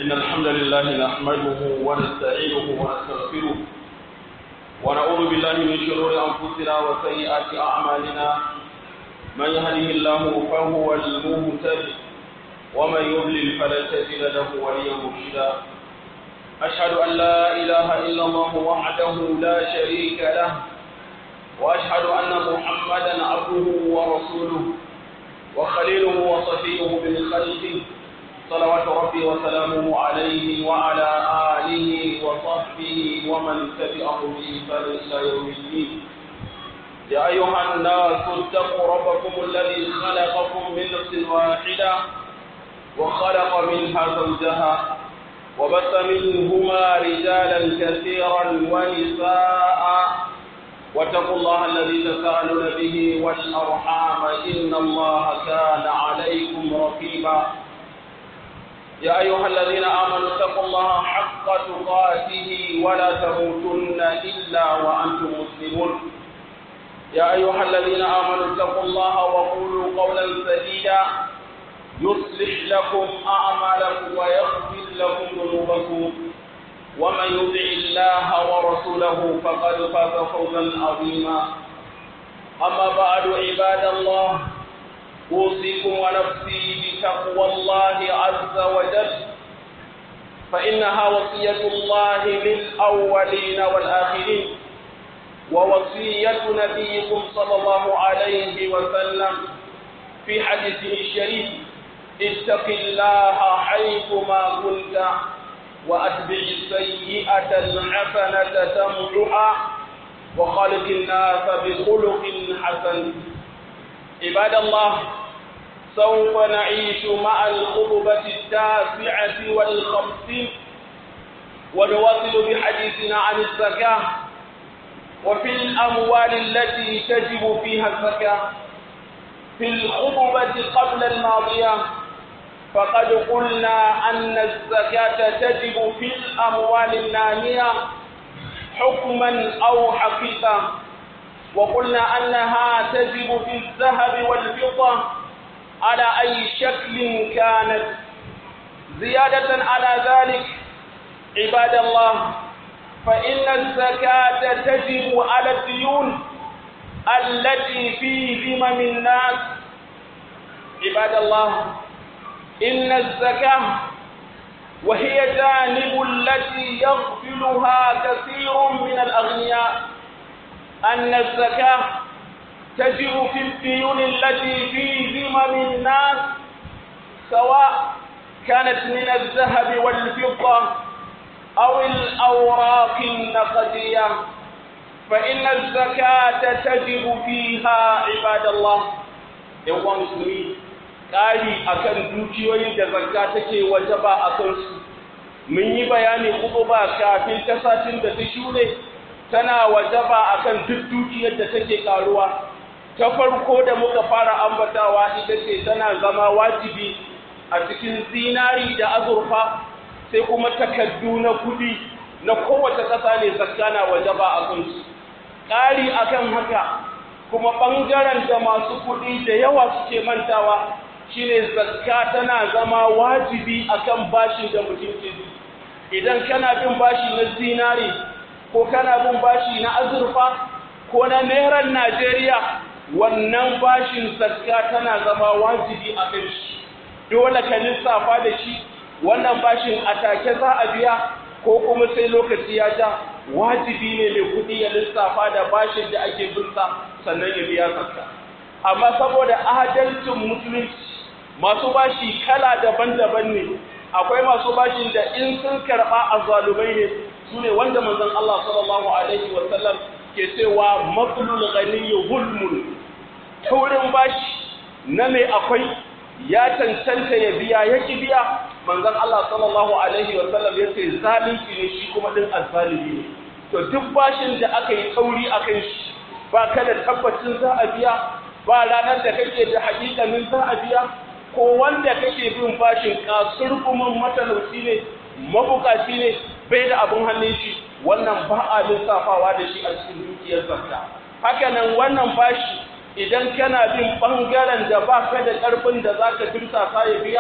إن الحمد لله نحمده ونستعينه ونستغفره ونعوذ بالله من شرور أنفسنا وسيئات أعمالنا من يهده الله فهو المهتد ومن يضلل فلن تجد له وليا مرشدا أشهد أن لا إله إلا الله وحده لا شريك له وأشهد أن محمدا عبده ورسوله وخليله وصفيه من خلقه صلوات ربي وسلامه عليه وعلى آله وصحبه ومن تبعه بإحسان إلى يوم الدين يا أيها الناس اتقوا ربكم الذي خلقكم من نفس واحدة وخلق منها زوجها وبث منهما رجالا كثيرا ونساء واتقوا الله الذي تساءلون به والأرحام إن الله كان عليكم رقيبا يا أيها الذين آمنوا اتقوا الله حق تقاته ولا تموتن إلا وأنتم مسلمون يا أيها الذين آمنوا اتقوا الله وقولوا قولا سديدا يصلح لكم أعمالكم ويغفر لكم ذنوبكم ومن يطع الله ورسوله فقد فاز فوزا عظيما أما بعد عباد الله أوصيكم ونفسي بتقوى الله عز وجل فإنها وصية الله للأولين والآخرين ووصية نبيكم صلى الله عليه وسلم في حديثه الشريف اتق الله حيثما كنت وأتبع السيئة الحسنة تمحها وخالق الناس بخلق حسن عباد الله سوف نعيش مع الخطبة التاسعة والخمسين ونواصل بحديثنا عن الزكاة وفي الأموال التي تجب فيها الزكاة في الخطبة قبل الماضية فقد قلنا أن الزكاة تجب في الأموال النامية حكما أو حقيقة وقلنا أنها تجب في الذهب والفضة على أي شكل كانت زيادة على ذلك عباد الله فإن الزكاة تجب على الديون التي في ذمم الناس عباد الله إن الزكاة وهي جانب التي يغفلها كثير من الأغنياء أن الزكاة تجب في الديون التي في ذمم الناس سواء كانت من الذهب والفضة أو الأوراق النقدية فإن الزكاة تجب فيها عباد الله يوم مسلمين ƙari akan dukiyoyin da zakka take wajaba a kansu mun yi bayani kuma ba kafin ta satin da ta shure tana wajaba akan duk dukiyar da take karuwa ta farko da muka fara ambatawa ita ce tana zama wajibi a cikin zinari da azurfa sai kuma takaddu na kudi na kowace ƙasa ne zakka na wajaba a kansu ƙari akan haka kuma ɓangaren da masu kuɗi da yawa suke mantawa shine zakka tana zama wajibi akan bashin da mutum ke idan kana bin bashi na zinari ko kana bin bashi na azurfa ko na nairan Najeriya wannan bashin zakka tana zama wajibi a kan shi dole ka lissafa da shi wannan bashin a take za a biya ko kuma sai lokaci ya ja wajibi ne mai kuɗi ya lissafa da bashin da ake binsa sannan ya biya zakka amma saboda adalcin musulunci masu bashi kala daban-daban ne akwai masu bashin da in sun karɓa a zalumai ne su ne wanda manzon Allah sallallahu alaihi wa sallam ke cewa matsalul ghaniyyu hulmun taurin bashi na mai akwai ya cancanta ya biya ya ki biya manzon Allah sallallahu alaihi wa sallam ya ce zalunci ne shi kuma din azzalimi ne to duk bashin da aka yi tauri akan shi ba ka da tabbacin za a biya ba ranar da kake da hakikanin za a biya ko wanda kake bin bashin kasurgumin matalauci ne mabukaci ne bai da abin hannun shi wannan ba a lissafawa da shi a cikin dukiyar zakka haka nan wannan bashi idan kana bin ɓangaren da ba ka da ƙarfin da za ka dirsa ka ya biya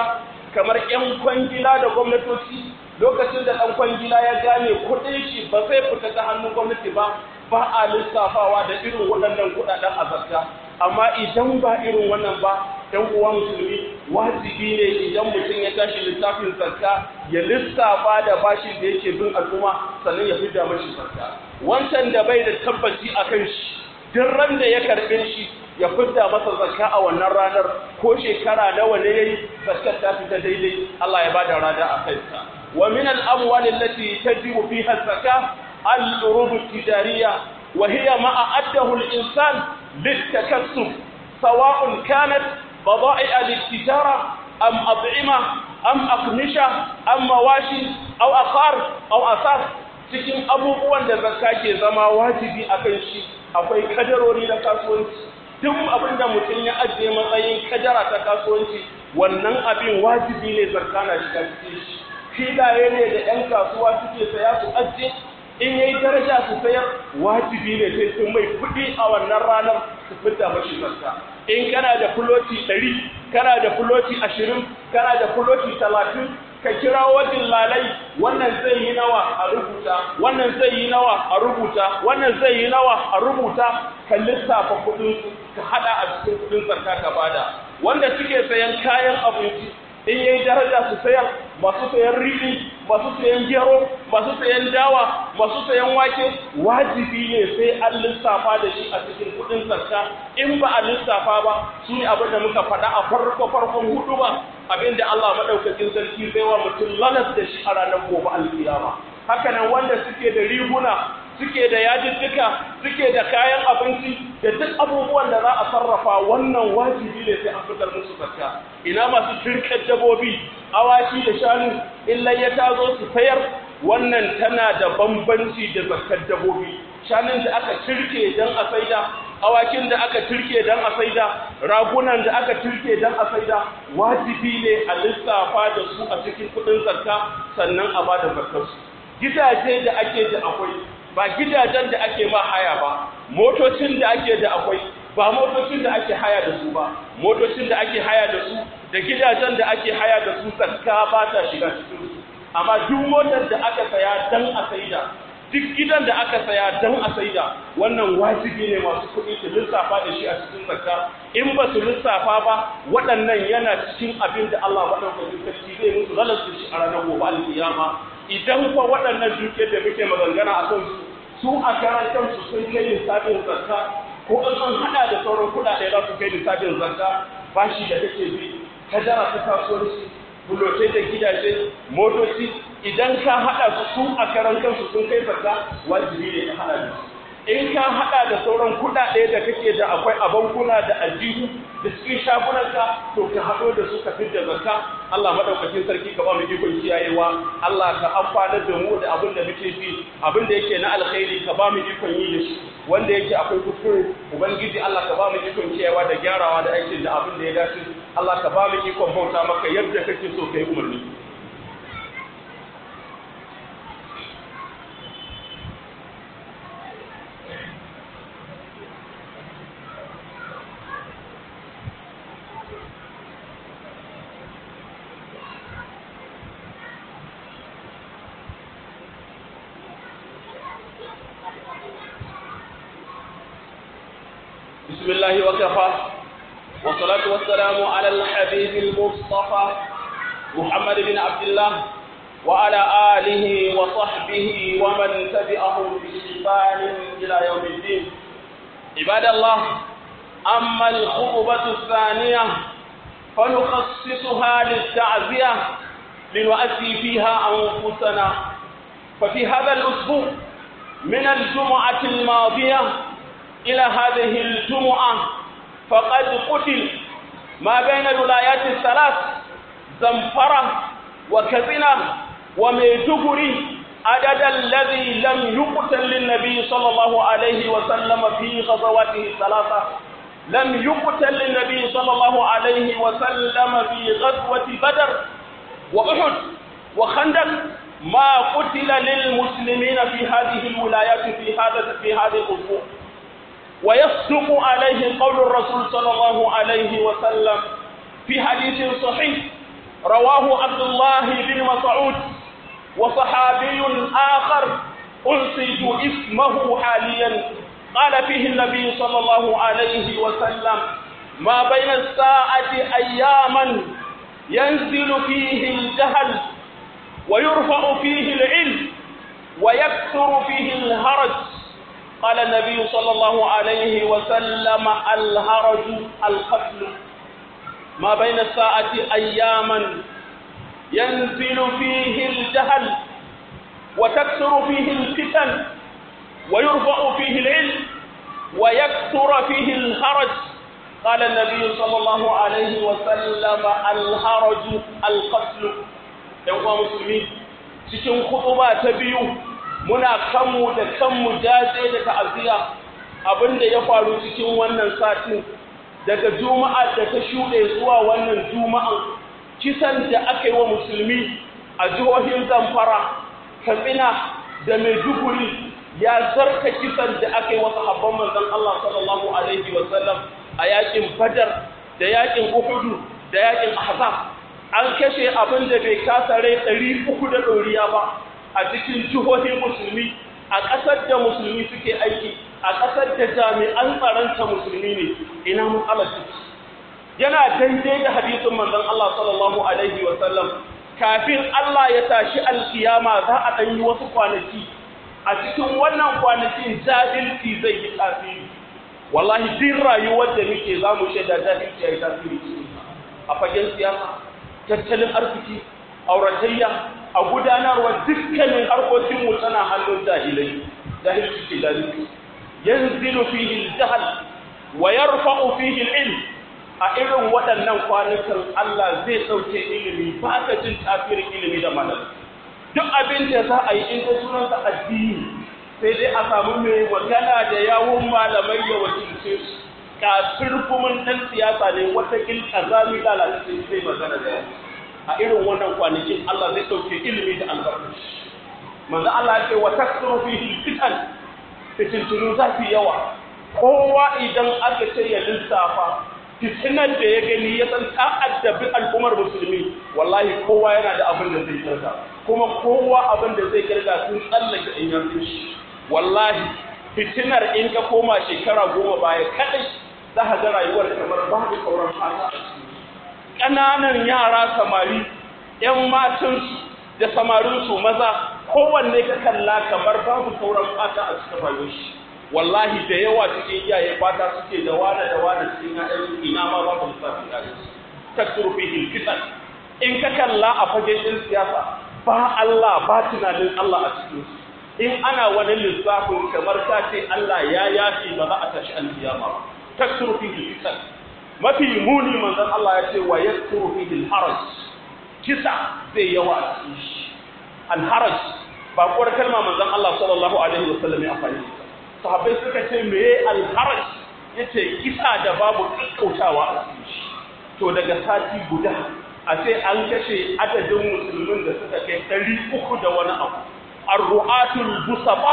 kamar 'yan kwangila da gwamnatoci lokacin da ɗan kwangila ya gane kuɗin shi ba zai fita ta hannun gwamnati ba ba a lissafawa da irin waɗannan kuɗaɗen a zakka amma idan ba irin wannan ba ɗan uwa musulmi wajibi ne idan mutum ya tashi lissafin zakka ya lissafa da bashin da yake bin al'umma sannan ya fidda mashi zakka wancan da bai da tabbaci a kan shi duk ran da ya karɓe shi ya fidda masa zakka a wannan ranar ko shekara nawa ne yayi zakkar ta fita daidai Allah ya bada rada a kansa wa min al-amwal allati tajibu fiha az-zakah al-urub at-tijariyah wa hiya ma a'addahu al-insan lit-takassub sawa'un kanat bada'i'a lit-tijara am at'ima am aqmisha am mawashi aw akhar aw asas cikin abubuwan da zakka ke zama wajibi akan shi akwai kadarori na kasuwanci duk abin da mutum ya ajiye matsayin kadara ta kasuwanci wannan abin wajibi ne zakka na shiga cikin shi filaye ne da 'yan kasuwa suke saya su ajiye in yayi daraja su sayar wajibi ne sai sun mai kuɗi a wannan ranar su fita mashi zakka in kana da fuloti ɗari kana da fuloti ashirin kana da fuloti talatin ka kira wajen lalai wannan zai yi nawa a rubuta wannan zai yi nawa a rubuta wannan zai yi nawa a rubuta ka lissafa kudin ka hada a cikin kudin zakka ka bada wanda suke sayan kayan abinci in yayi daraja su sayar masu sayan riɗi masu sayan gero masu sayan dawa masu sayan wake wajibi ne sai an lissafa da shi a cikin kudin zakka in ba a lissafa ba su ne abin da muka faɗa a farko farkon hudu ba abin da Allah maɗaukakin sarki zai wa mutum lalas da shi a ranar gobe alkiyama haka nan wanda suke da riguna suke da yajijjika suke da kayan abinci da duk abubuwan da za a sarrafa wannan wajibi ne sai an fitar musu zakka ina masu turkar dabobi awaki da shanu illa ya tazo su sayar wannan tana da bambanci da zakkar dabobi shanun da aka turke don a saida awakin da aka turke don a saida ragunan da aka turke don a saida wajibi ne a lissafa da su a cikin kudin zakka sannan a bada zakkarsu gidaje da ake da akwai ba gidajen da ake ma haya ba motocin da ake da akwai ba motocin da ake haya da su ba motocin da ake haya da su da gidajen da ake haya da su zakka ba ta shiga cikin su amma duk motar da aka saya dan a saida duk gidan da aka saya dan a saida wannan wajibi ne masu kuɗi su lissafa da shi a cikin zakka in ba su lissafa ba waɗannan yana cikin abin da Allah maɗaukakin sarki zai musu lalata shi a ranar gobe alƙiyama idan kuwa waɗannan dukiyar da muke magangana a kansu su a karan kansu sun kai lissafin zakka ko in an haɗa da sauran kuɗaɗe za su kai lissafin zakka bashi da take bi kadara ta kasuwanci bulotai da gidaje motoci idan ka haɗa su su a karan kansu sun kai zakka wajibi ne ka haɗa da su in ka haɗa da sauran kuɗaɗe da kake da akwai a bankuna da aljihu da cikin shagunanka to ka haɗo da su ka fidda zakka Allah madaukakin sarki ka ba mu ikon kiyayewa Allah ka amfanar da mu da abin da muke ji abin da yake na alkhairi ka ba mu ikon yi da shi wanda yake akwai kuskure ubangiji Allah ka ba mu ikon kiyayewa da gyarawa da aikin da abin da ya dace Allah ka ba mu ikon bauta maka yadda kake so kai umarni بسم الله وكفى والصلاة والسلام على الحبيب المصطفى محمد بن عبد الله وعلى آله وصحبه ومن تبعهم بإحسان إلى يوم الدين عباد الله أما الخطبة الثانية فنخصصها للتعزية لنؤدي فيها أنفسنا ففي هذا الأسبوع من الجمعة الماضية إلى هذه الجمعة فقد قتل ما بين الولايات الثلاث زنفرة وكزنة وميتغري عدد الذي لم يقتل للنبي صلى الله عليه وسلم في غزواته الثلاثة لم يقتل للنبي صلى الله عليه وسلم في غزوة بدر وأحد وخندق ما قتل للمسلمين في هذه الولايات في هذا في هذه الأسبوع ويصدق عليه قول الرسول صلى الله عليه وسلم في حديث صحيح رواه عبد الله بن مسعود وصحابي آخر أنسيت اسمه حاليا قال فيه النبي صلى الله عليه وسلم ما بين الساعة أياما ينزل فيه الجهل ويرفع فيه العلم ويكثر فيه الهرج قال النبي صلى الله عليه وسلم الهرج القتل ما بين الساعة أياما ينزل فيه الجهل وتكثر فيه الفتن ويرفع فيه العلم ويكثر فيه الهرج قال النبي صلى الله عليه وسلم الهرج القتل يوم مسلمين cikin khutuba ta biyu muna kanmu da kanmu jaje da ta'aziyya abinda ya faru cikin wannan satin daga juma'a da ta shuɗe zuwa wannan juma'an kisan da aka yi wa musulmi a jihohin zamfara katsina da maiduguri ya zarta kisan da aka yi wa sahabban manzon Allah sallallahu alaihi wa sallam a yakin badar da yakin uhudu da yakin ahzab an kashe abin da bai kasa rai ɗari uku da ɗoriya ba a cikin jihohin musulmi a ƙasar da musulmi suke aiki a ƙasar da jami'an tsaronta musulmi ne ina matsalar ciki yana daidai da hadisin manzon Allah sallallahu alaihi wa sallam kafin Allah ya tashi alkiyama za a ɗan yi wasu kwanaki a cikin wannan kwanakin jahilci zai yi tasiri wallahi din rayuwar da muke za mu shaida jahilci ya yi tasiri a fagen siyasa tattalin arziki auratayya a gudanarwa dukkanin harkokin mu tana hannun jahilai jahilci ke jahilci yanzilu fihi al-jahl wa yarfa'u fihi al-ilm a irin waɗannan kwanukan Allah zai ɗauke ilimi ba ka jin tasirin ilimi da malami duk abin da za a yi in da sunansa addini sai dai a samu mai magana da yawun malamai ya wakilce su kafin kuma ɗan siyasa ne wata kil azami lalace zai magana da yawa a irin wannan kwanakin Allah zai ɗauke ilimi da albarkaci manzo Allah ya ce wa takthuru fihi fitan fitintunu za su yawa kowa idan aka ce ya lissafa fitinan da ya gani ya san ta addabi al'ummar musulmi wallahi kowa yana da abin da zai kirga kuma kowa abin da zai kirga sun tsallake in yanzu shi wallahi fitinar in ka koma shekara goma baya kadai za ka ga rayuwar kamar babu sauran fata a ciki ƙananan yara samari ‘yan matansu da samarinsu maza kowanne ka kalla kamar babu sauran fata a cikin rayuwar shi wallahi da yawa cikin iyaye fata suke da wane da wane cikin ƴaƴan ina ma ba su lissafi ƴaƴan su taksuru fihi fitan in ka kalla a fagen ɗin siyasa ba Allah ba tunanin Allah a cikin su in ana wani lissafin kamar ka ce Allah ya yafi ba za a tashi alkiyama ba taksuru fihi fitan mafi muni manzon Allah ya ce wa yaksuru fihi haraj kisa zai yawa a cikin shi al-haraj ba kuwar kalma manzon Allah sallallahu alaihi wasallam ya amfani da sahabbai suka ce meye alharaj ya ce kisa da babu ƙaƙƙautawa a cikin shi to daga sati guda a sai an kashe adadin musulmin da suka kai ɗari uku da wani abu arru'atul busaba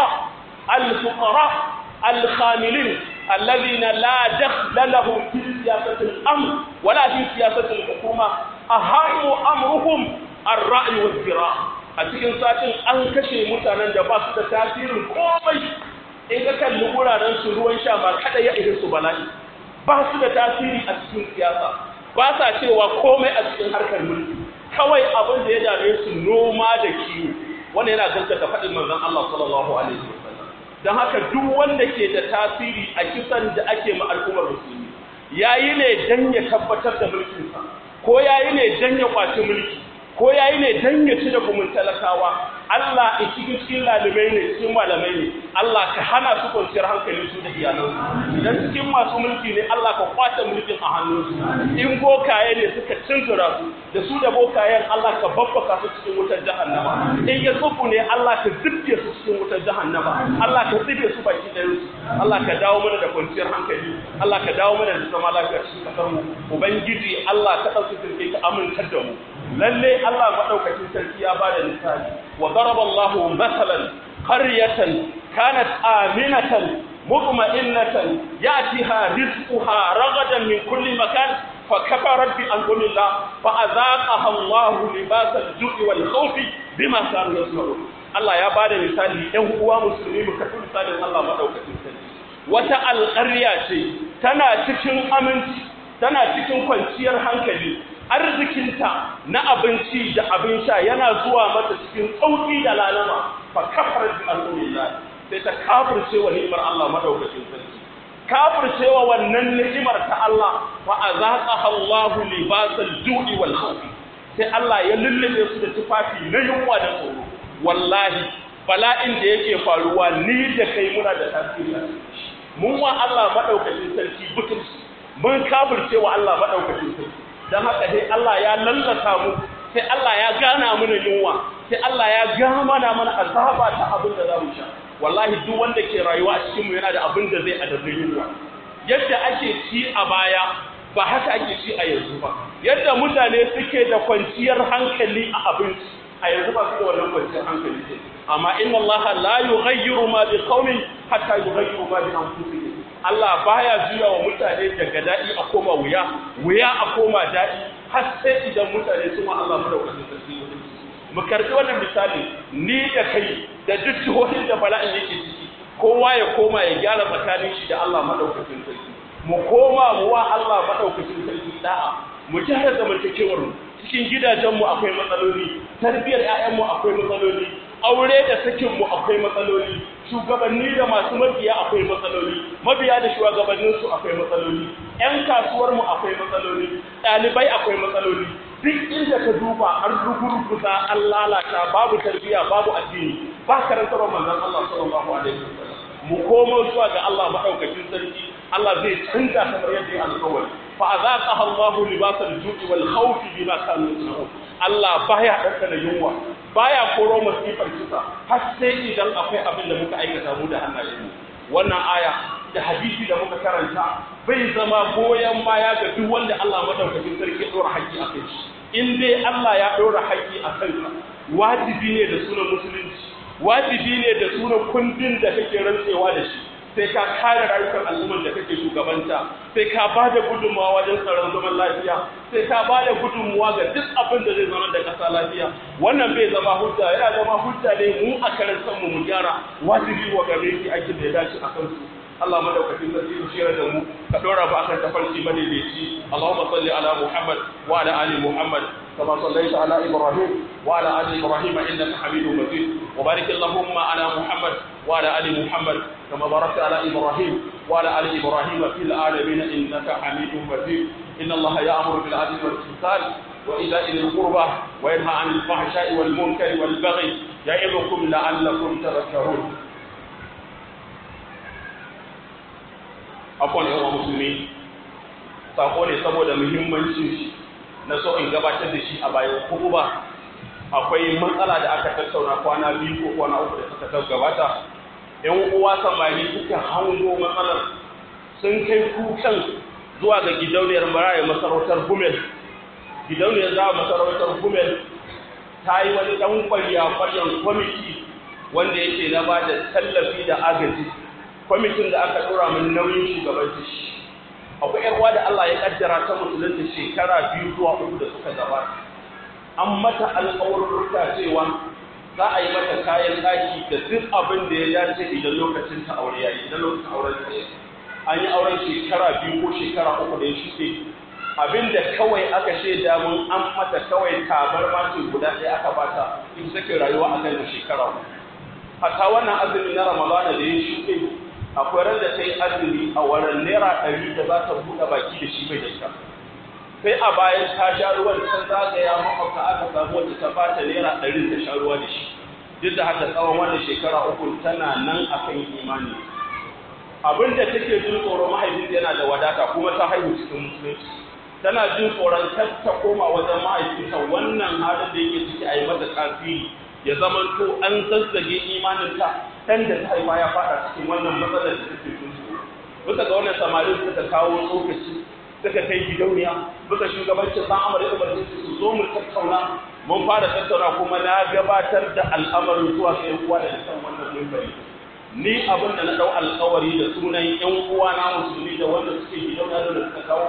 alfuqara alkhamilin alladhina la dakhla lahum fi siyasatil amr wala fi siyasatil hukuma ahamu amruhum ar-ra'y wal zira a cikin satin an kashe mutanen da ba su da tasirin komai in ka kalli wuraren su ruwan sha ba kada ya irin su bala'i ba su da tasiri a cikin siyasa ba sa cewa komai a cikin harkar mulki kawai abin da ya dame su noma da kiwo wannan yana gaskata faɗin manzon Allah sallallahu alaihi wasallam dan haka duk wanda ke da tasiri a kisan da ake ma al'ummar musulmi yayi ne dan ya tabbatar da mulkin sa ko yayi ne dan ya kwaci mulki ko yayi ne dan ya ci da gumin talakawa Allah in cikin cikin lalimai ne cikin malamai ne Allah ka hana su kwanciyar hankali su da iyalansu idan cikin masu mulki ne Allah ka kwace mulkin a hannunsu in bokaye ne suka cinzura su da su da bokayen Allah ka babbaka su cikin wutar jahannama in ya tsufu ne Allah ka zubke su cikin wutar jahannama Allah ka zube su baki ɗayan su Allah ka dawo mana da kwanciyar hankali Allah ka dawo mana da zama lafiya cikin kasar mu ubangiji Allah ka ɗauki sirke ka amintar da mu lalle Allah maɗaukacin sarki ya bada misali wa daraba Allah masalan qaryatan kanat aminatan mutma'innatan yatiha rizquha ragadan min kulli makan fa kafarat bi anzumillah fa azaqaha Allah libasal ju'i wal khawfi bima kanu yasna'un Allah ya bada misali ɗan uwa musulmi mu kafi misalin Allah madaukakin sarki wata alƙarya ce tana cikin aminci tana cikin kwanciyar hankali arzikinta na abinci da abin sha yana zuwa mata cikin sauƙi da lalama fa kafarat bi anzumillah sai ta kafirce wa ni'imar Allah madaukakin sarki kafirce wa wannan ni'imar ta Allah fa azaqaha Allahu libasal ju'i wal khawf sai Allah ya lullube su da tufafi na yunwa da tsoro wallahi bala'in da yake faruwa ni da kai muna da tasiri mun wa Allah madaukakin sarki butulci mun kafirce wa Allah madaukakin sarki dan haka sai Allah ya lallata mu sai Allah ya gana mana yunwa sai Allah ya gana mana azaba ta abin da za mu sha wallahi duk wanda ke rayuwa a cikinmu yana da abin da zai adabin yunwa yadda ake ci a baya ba haka ake ci a yanzu ba yadda mutane suke da kwanciyar hankali a abinci a yanzu ba su da wannan kwanciyar hankali ce amma inna Allah la yughayyiru ma bi qaumin hatta yughayyiru ma bi anfusihim Allah baya juya wa mutane daga daɗi a koma wuya wuya a koma daɗi har sai idan mutane su ma Allah madaukakin sarki mu karbi wannan misali ni da kai da duk jihohin da bala'in yake ciki kowa ya koma ya gyara tsakanin shi da Allah madaukakin sarki mu koma mu wa Allah madaukakin sarki da'a mu gyara zamantakewar mu cikin gidajenmu akwai matsaloli tarbiyar ƴaƴanmu akwai matsaloli aure da sakin mu akwai matsaloli shugabanni da masu mabiya akwai matsaloli mabiya da shugabannin su akwai matsaloli ƴan kasuwar mu akwai matsaloli ɗalibai akwai matsaloli duk inda ka duba an rugurguza an lalata babu tarbiyya babu addini ba karantarwar manzon Allah sallallahu alaihi wasallam mu komo zuwa ga Allah madaukakin sarki Allah zai canza kamar yadda ya alƙawari fa azaqaha Allahu libasal ju'i wal khawf bima kanu yasna'un Allah baya ɗaukar yunwa baya koro masifar kisa har sai idan akwai abin da muka aikata mu da hannayenmu wannan aya da hadisi da muka karanta bai zama goyon baya ga duk wanda Allah madaukakin sarki ya ɗora haƙƙi a kai shi in dai Allah ya ɗora haƙƙi a kanka wajibi ne da sunan musulunci wajibi ne da sunan kundin da kake rantsewa da shi sai ka kare rayukan al'ummar da kake shugabanta sai ka ba da gudunmawa wajen tsaron zaman lafiya sai ka ba da gudunmawa ga duk abin da zai zama da ƙasa lafiya wannan bai zama hujja yana zama hujja ne mu a karan kanmu mu gyara wajibi wa game ki aikin da ya dace a kansu Allah madaukakin sarki ku shira da mu ka dora ba akan tafarki madaidaici Allahumma salli ala Muhammad wa ala ali Muhammad كما صليت على إبراهيم وعلى آل إبراهيم إنك حميد مجيد وبارك اللهم على محمد وعلى آل محمد كما باركت على إبراهيم وعلى آل إبراهيم في العالمين إنك حميد مجيد إن الله يأمر بالعدل والإحسان وإيتاء ذي القربى وينهى عن الفحشاء والمنكر والبغي يعظكم لعلكم تذكرون عفوا يا مسلمين sako ne saboda muhimmancin shi na so in gabatar da shi a bayan kuma ba akwai matsala da aka tattauna kwana biyu ko kwana uku da suka gabata yan uwa samari suka hango matsalar sun kai kukan zuwa ga gidauniyar maraya masarautar gumel gidauniyar za masarautar gumel ta yi wani ɗan kwarya kwaryan kwamiti wanda yake na ba da tallafi da agaji kwamitin da aka ɗora min nauyin shugabanci shi akwai yarwa da Allah ya kaddara ta musulunta shekara biyu zuwa uku da suka gabata an mata alƙawarurruka cewa za a yi mata kayan ɗaki da duk abin da ya dace idan lokacin ta aure yayi idan lokacin auren ta an yi auren shekara biyu ko shekara uku da ya shuɗe abin da kawai aka shaida mun an mata kawai tabar mace guda ɗaya aka bata ita take rayuwa a kan shekara uku hatta wannan azumi na ramadana da ya shuɗe akwai ran da ta yi azumi a wurin naira ɗari da za ta buɗe baki da shi mai da ita sai a bayan ta sha ruwan ta zagaya makwabta aka samu wacce ta bata naira ɗari ta sha ruwa da shi duk da haka tsawon wannan shekara uku tana nan akan imani abin da take jin tsoro mahaifinta yana da wadata kuma ta haihu cikin musulunci tana jin tsoron kar ta koma wajen mahaifinta wannan halin da yake ciki a yi mata tasiri ya zamanto an zazzage imaninta ɗan da ta haifa ya faɗa cikin wannan matsalar da take jin tsoro bisa ga wannan samarin suka kawo tsokaci suka kai gidauniya bisa shugabancin san amur da umarci su zo mu tattauna mun fara tattauna kuma na gabatar da al'amarin zuwa ga yan uwa da kan wannan mimbari ni abin da na dau alƙawari da sunan yan uwa na musulmi da wanda suke gidauniya da suka kawo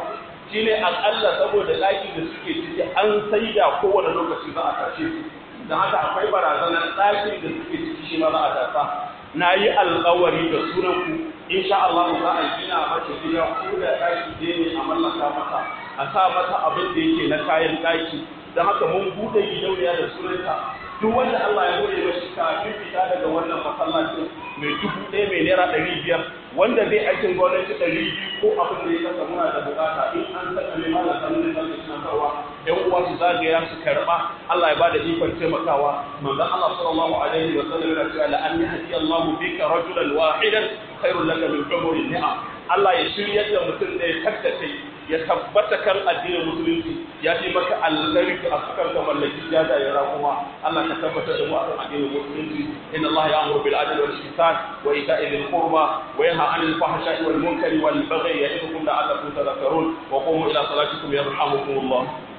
shine akalla saboda ɗakin da suke ciki an saida kowane lokaci za a tashe su don haka akwai barazanar ɗakin da suke ciki shi ma za a tasa na yi alƙawari da sunanku insha Allah za a gina mata gida ko da ɗaki je ne a mallaka mata a sa mata abin da yake na kayan ɗaki don haka mun buɗe gidauniya da sunanta duk wanda Allah ya hore mashi kafin fita daga wannan masallacin mai dubu ɗaya mai naira ɗari biyar wanda zai aikin gwamnati ɗari biyu ko abin da ya kasa muna da bukata in an saka mai mana sanin da zai tunatarwa ƴan uwa su zagaya su karɓa Allah ya ba da ikon taimakawa manzon Allah sallallahu alaihi wa sallam yana cewa la an yahdi Allahu bika rajulan wahidan khairul laka min umuri ni'am Allah ya shiryar da mutum da ya tattace ya tabbata kan addinin musulunci ya fi maka alkhairi a sukan ka mallaki jaja ya rakuma Allah ka tabbata da mu a kan addinin musulunci inna Allah ya'muru bil adli wal ihsan wa ita'i dhil qurba wa yanha 'anil fahsha'i wal munkari wal baghi ya'idukum la'allakum tadhakkarun wa qumu ila salatikum yarhamukumullah